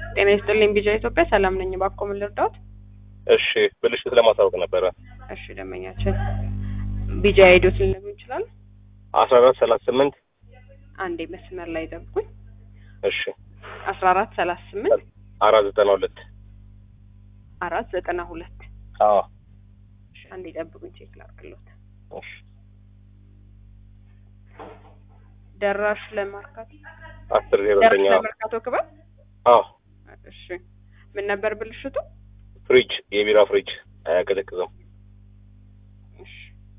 ጤና ይስጥልኝ ቢጃ ኢትዮጵያ ሰላም ነኝ። እባክዎ ምን ልርዳዎት? እሺ ብልሽት ለማሳወቅ ነበረ። እሺ ደንበኛችን ቢጃ ሄዶት ሊነግሩ ይችላል? አስራ አራት ሰላሳ ስምንት አንዴ መስመር ላይ ጠብቁኝ። እሺ አስራ አራት ሰላሳ ስምንት አራት ዘጠና ሁለት አራት ዘጠና ሁለት አዎ እሺ አንዴ ጠብቁኝ ቼክ ላድርግሎት። እሺ ደራሽ ለማርካቶ አስር ዜሮ ደራሽ ዘጠኝ ለመርካቶ ክበብ አዎ እሺ ምን ነበር ብልሽቱ? ፍሪጅ የቢራ ፍሪጅ አያቀዘቅዝም። እሺ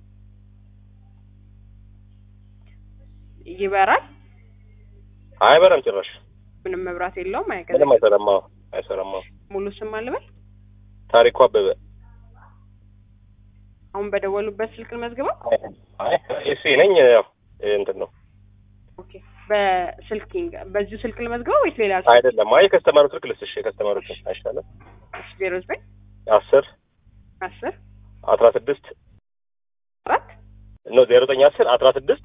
ይበራል? አይበራም ጭራሽ ምንም መብራት የለውም? ምንም አይቀዘቅዝም? አይሰራም። አዎ አይሰራም። አዎ ሙሉ ስም አልበል? ታሪኩ አበበ አሁን በደወሉበት ስልክ ልመዝግበው? አይ እሱ ነኝ ያው እንትን ነው ኦኬ በስልኪንግ በዚሁ ስልክ ልመዝግበው ወይስ ሌላ ስልክ? አይደለም። አይ የከስተመሩ ስልክ ልስሽ የከስተመሩ ስልክ አይሻልም? ዜሮ ዘጠኝ አስር አስር አስራ ስድስት አራት ነው ዜሮ ዘጠኝ አስር አስራ ስድስት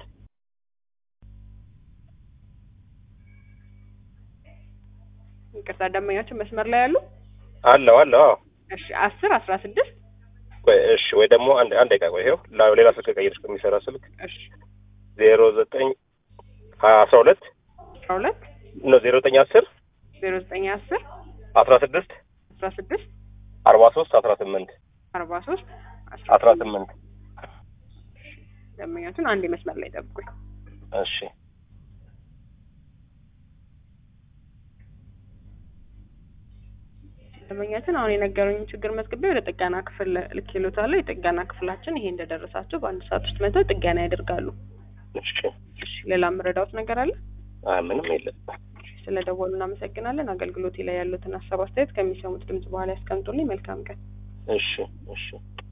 ይቅርታ ደንበኛችን መስመር ላይ ያሉ አለው አለው አዎ እሺ አስር አስራ ስድስት ቆይ እሺ ወይ ደግሞ አንድ አንድ ደቂቃ ቆይ ይኸው ላ- ሌላ ስልክ ቀይርሽ ከሚሰራ ስልክ እሺ ዜሮ ዘጠኝ አስራ ሁለት አስራ ሁለት ነው ዜሮ ዘጠኝ አስር ዜሮ ዘጠኝ አስር አስራ ስድስት አስራ ስድስት አርባ ሶስት አስራ ስምንት አርባ ሶስት አስራ ስምንት ደንበኛችን አንድ መስመር ላይ ጠብቁኝ። እሺ ደንበኛችን አሁን የነገሩኝ ችግር መዝግቤ ወደ ጥገና ክፍል ልኬሎታለሁ። የጥገና ክፍላችን ይሄ እንደደረሳቸው በአንድ ሰዓት ውስጥ መጥተው ጥገና ያደርጋሉ። እሺ እሺ ሌላ የምረዳዎት ነገር አለ? አይ ምንም የለም ስለ ደወሉ እናመሰግናለን። አገልግሎቴ ላይ ያሉትን ሀሳብ አስተያየት ከሚሰሙት ድምጽ በኋላ ያስቀምጡልኝ። መልካም ቀን። እሺ እሺ